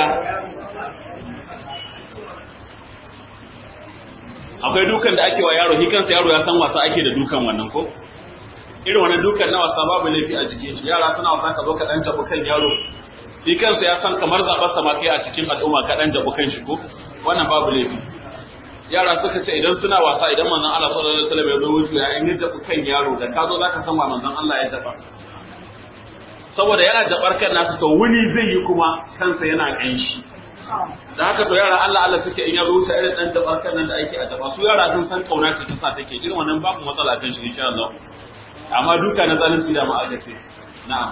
akwai dukan da ake wa yaro shi kansa yaro ya san wasa ake da dukan wannan ko irin wannan dukan na wasa babu laifi a jikin shi yara suna wasa ka zo ka dan jabu kan yaro shi kansa ya san kamar zaɓar sa ma kai a cikin al'umma ka dan jabu kan shi ko wannan babu laifi yara suka ce idan suna wasa idan manzon Allah sallallahu alaihi wasallam ya zo wuce ya in jabu kan yaro da ka zo zaka san wa manzon Allah ya jaba saboda yana jabar kan nasu to wuni zai yi kuma kansa yana kanshi da haka to yara Allah Allah suke in ya zo wuce irin dan jabar kan nan da ake a jaba su yara sun san kauna ce ta sa take irin wannan babu matsala kan shi insha Allah amma duka na zalunci da ma aka ce na'am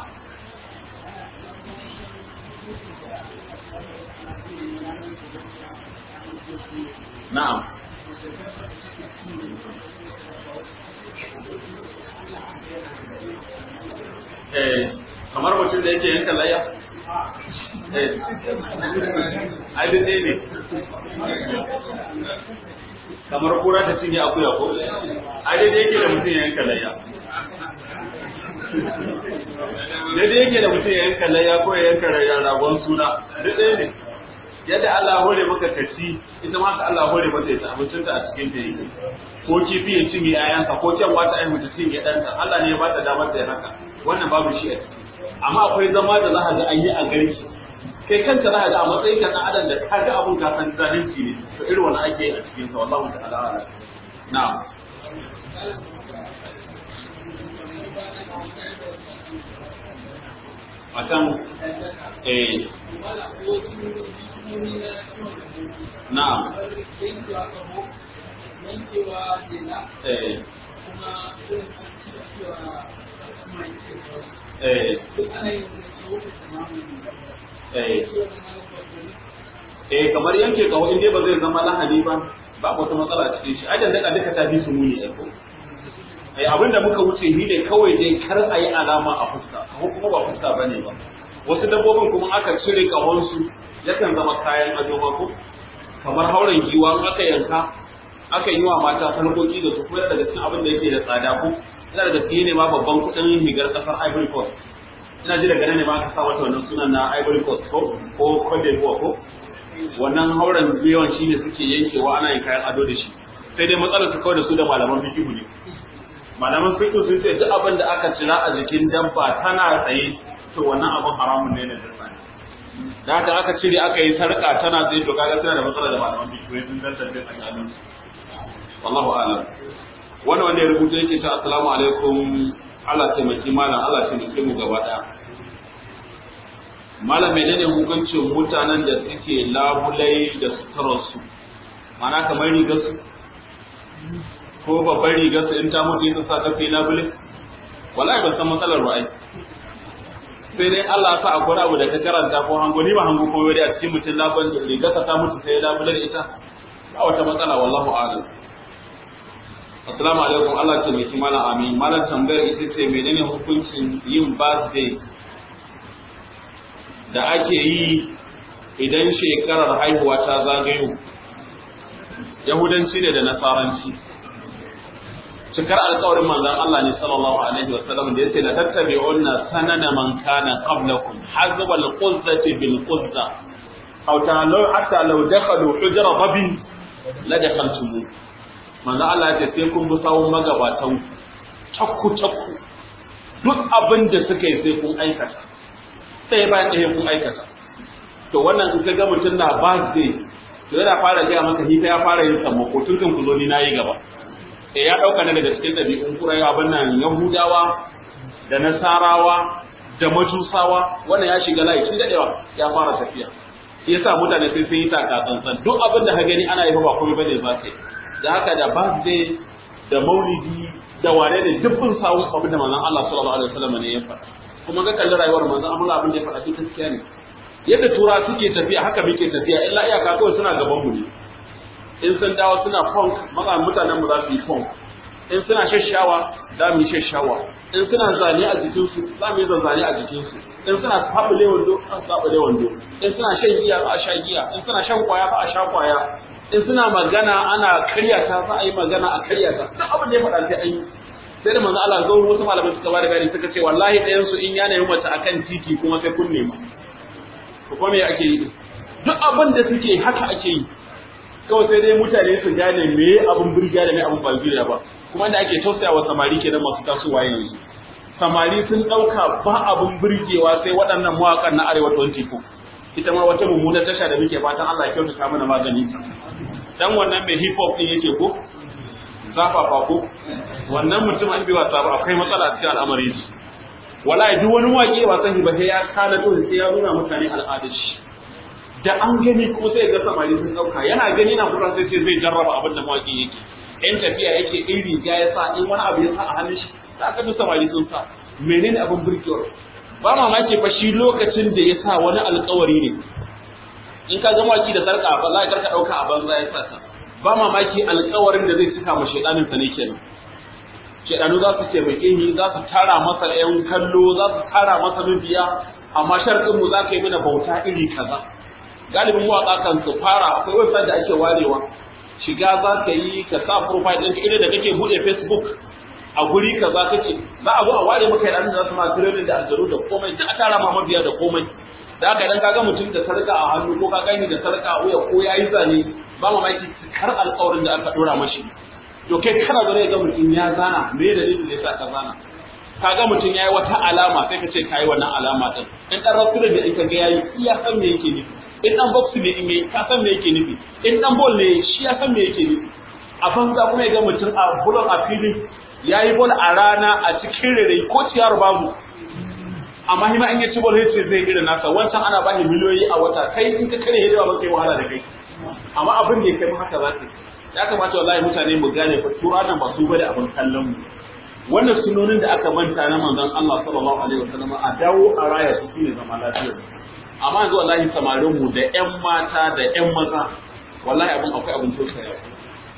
na'am eh kamar mutum da yake yanka layya eh ai dai ne kamar kura ta cinye akuya ko ai dai yake da mutum ya yanka layya daidai yake da mutum ya yanka layya ko ya yanka ragon suna duk ɗaya ne yadda Allah hore maka kaci ita ma ka Allah hore mata ta abincinta a cikin ta yake ko kifi ya cinye ayansa ko can wata ai mutum cinye ɗanta Allah ne ya ba ta damar da ya haka wannan babu shi a ciki amma akwai zama da za ka ga an yi a gari kai kanta za ka ga a matsayin ka na adam da ka ga abun ka san zalunci ne to irin wani ake a cikin sa wallahu ta'ala ala na'am akan eh na'am eh eh eh eh kamar yanke kawo in dai ba zai zama lahani ba ba wata matsala cikin shi ajin daga duka ta fi su muni ai ko ai abinda muka wuce ni ne kawai dai kar a yi alama a fuska ko kuma ba fuska bane ba wasu dabbobin kuma aka cire kahonsu yakan zama kayan ado ba ko kamar hauren giwa in aka yanka aka yi wa mata sarkoki da su ko daga cikin abin da yake da tsada ko ina daga cikin ne ma babban kuɗin higar ƙasar Ivory Coast ina ji daga nan ne ma aka sa mata wannan sunan na Ivory Coast ko ko Cote d'Ivoire ko wannan hauren giwan shine suke yankewa ana yin kayan ado da shi sai dai matsalar su kawai da su da malaman fiqh ne malaman fiqh sun ce duk abin da aka cira a jikin dabba tana tsaye to wannan abin haramun ne na dabba da haka aka cire aka yi sarka tana tsaye to kaga suna da matsala da malaman fiqh sun tantance tsakanin wallahu a'lam wannan wanda ya rubuta yake ta assalamu alaikum Allah taimaki malam Allah taimake mu gaba daya malam menene hukuncin mutanen da suke labulai da suturarsu mana kamar rigar su ko babbar rigar su in ta mutu yin sa ta fi labule wallahi ban san matsalar ra'ayi sai dai Allah sa akwai abu da ka karanta ko hango ni ba hango ko wani a cikin mutum labar rigar ta mutu sai labular ita ba wata matsala wallahu a'lam Assalamu alaikum Allah ce mai malam amin malam tambayar ita ce menene hukuncin yin birthday da ake yi idan shekarar haihuwa ta zagayo yahudanci ne da nasaranci cikar alkawarin manzon Allah ne sallallahu alaihi wa sallam da yace la tattabi'unna sanana man kana qablakum hazwa al-quzzati bil quzza aw ta'alu hatta law dakhalu hujra babin la dakhaltum manzon Allah ya ce sai kun bi sawun magabatan takku takku duk abin da suka yi sai kun aikata sai bayan ɗaya kun aikata to wannan in ka ga mutum na birthday to yana fara gaya maka hita ya fara yin sammako tun kan ku zo ni nayi gaba e ya ɗauka ne daga cikin ɗabi'un kurai abin nan yahudawa da nasarawa da majusawa wannan ya shiga layi tun daɗewa ya fara tafiya yasa mutane sai sun yi taka tsantsan duk abin da ka gani ana yi ba komai bane za ka yi da haka da birthday da maulidi da wane ne dukkan sawu abin da manzon Allah sallallahu alaihi wasallam ne ya faɗa kuma ga kallon rayuwar manzon Allah abin da ya faɗa duk gaskiya ne yadda tura suke tafiya haka muke tafiya illa iyaka kawai suna gaban mu ne in sun dawo suna funk maza mutanen mu za su yi funk in suna shashawa za mu yi shashawa in suna zane a jikinsu za mu yi zanzane a jikinsu in suna sabule wando an sabule wando in suna shan giya za a sha giya in suna shan kwaya za a sha kwaya in suna magana ana karya ta za a yi magana a karya ta duk abin da ya faɗa sai an yi sai da manzo Allah zo wasu malamai suka bada bayani suka ce wallahi ɗayan su in ya nemi mace akan titi kuma sai kun nema to kuma me ake yi duk abin da suke haka ake yi kawai sai dai mutane su gane me abin birgiya da me abin balbiriya ba kuma da ake tausaya wa samari kenan masu tasowa yanzu samari sun ɗauka ba abin birgewa sai waɗannan mawaƙan na arewa 24 ita ma wata mummunar tasha da muke fatan Allah ya kyautata mana magani dan wannan mai hip hop din yake ko zafafa ko wannan mutum an bi wasa ba akwai matsala cikin al'amari shi wallahi duk wani waƙe ba san ba sai ya kana to sai ya nuna mutane al'adar shi da an gani kuma sai ga samari sun dauka yana gani na kuran sai zai jarraba abin da mawaƙi yake in tafiya yake in riga ya sa in wani abu ya sa a hannun shi da aka bi samari sun sa menene abin burkewar ba mamaki fa shi lokacin da ya sa wani alƙawari ne in ka ga mawaki da sarka ba za ka karka dauka a banza ya sa ta ba mamaki alƙawarin da zai cika ma shedanin sa ne kenan shedanu za su taimake ni za su tara masa ƴan kallo za su tara masa mabiya amma sharɗin mu za ka yi mana bauta iri kaza galibin mawaƙa kan su fara akwai website da ake warewa shiga za ka yi ka sa profile ɗinka irin da kake buɗe facebook a guri kaza kake za a zo a ware maka yaran da za su ma training da aljanu da komai da a tara ma mabiya da komai da haka idan kaga mutum da sarka a hannu ko ka gani da sarka a wuya ko yayi zane ba mamaki kar alƙawarin da aka dora mashi to kai kana zo ga mutum ya zana me dalilin da yasa ka zana kaga mutum yayi wata alama sai ka ce kai wannan alama din in dan rasul da in ka ga yayi iya san me yake nufi in dan box ne in yayi ka san me yake nufi in dan ball ne shi ya san me yake nufi a banza kuma ya ga mutum a bulon a filin yayi ball a rana a cikin rere ko ciyar babu amma hima in ya ci bol ce zai irin nasa wancan ana ba shi miliyoyi a wata kai in ka kare hidima ba kai wahala da kai amma abin da ya kai haka za ka ya kamata wallahi mutane mu gane fa tura nan ba su bane abin kallon mu wannan sunonin da aka manta na manzon Allah sallallahu alaihi wasallam a dawo a raya su shine zama lafiya amma yanzu wallahi samarin mu da ƴan mata da ƴan maza wallahi abin akwai abin tausaya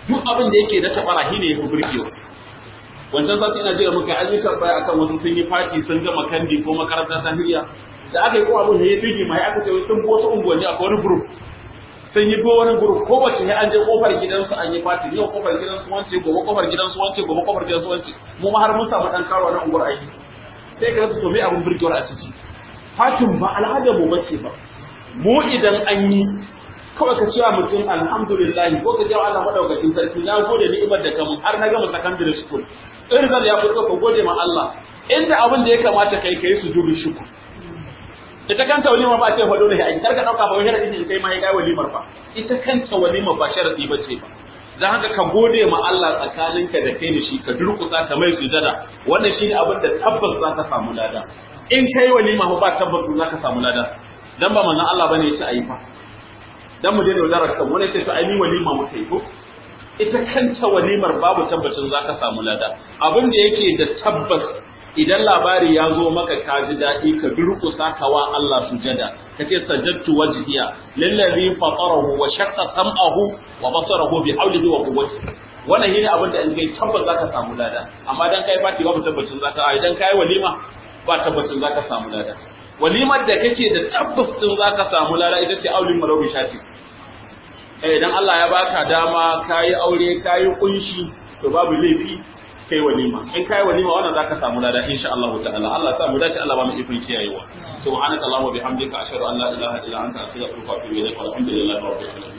duk abin da yake da tabara shi ne ya fi burgewa wancan sati ina jira muka an yi tambaya akan wasu sun yi fati sun gama kandi ko makarantar tahiriya da aka yi ko abin da ya fige mai aka ce sun bi wasu unguwanni akwai wani group sun yi wani group ko wace sai an je kofar gidansu an yi fati yau kofar gidansu wance gobe kofar gidansu wance gobe kofar gidansu wance mu ma har mun samu dan karo na unguwar aiki sai ka rasa to me abin burgewar a ciki fatin ba al'adar mu bace ba mu idan an yi kawai ka cewa mutum alhamdulillah ko ka cewa Allah madaukakin sarki na gode ni'imar da kamun har na gama secondary school in zan ya fito ka gode ma Allah inda abin da ya kamata kai kai su dubi shuku ita kanta walima ba ce fa dole ai kar ka dauka ba sharadi ne kai ma ya kai walimar fa ita kanta walima ba sharadi ba ce ba dan haka ka gode ma Allah tsakaninka da kai da shi ka durkusa ka mai sujada wannan shine abin da tabbas za ka samu lada in kai walima ba tabbas za ka samu lada dan ba manzon Allah bane ya ce ayi fa dan mu daina yaudarar kan wani sai to ai ni walima muka yi ko ita kanta walimar babu tabbacin zaka samu lada abin da yake da tabbas idan labari ya zo maka ka ji daɗi ka durƙusa ka wa Allah sujada kace sajadtu wajhiya lillazi fatarahu wa shaqqa sam'ahu wa basarahu bi hawlihi wa quwwati wannan shine abin da in kai tabbas zaka samu lada amma dan kai fati babu tabbacin zaka ai dan kai walima ba tabbacin zaka samu lada walimar da kake da tabbas din zaka samu lada ita ce aulin marawi shati eh idan Allah ya baka dama kayi aure kayi kunshi to babu laifi kai walima in kai walima wannan zaka samu lada insha Allah ta'ala Allah ya sa mu dace Allah ba mu ifin kiyayewa subhanaka allahumma bihamdika ashhadu an la ilaha illa anta astaghfiruka wa atubu ilaik walhamdulillahi rabbil alamin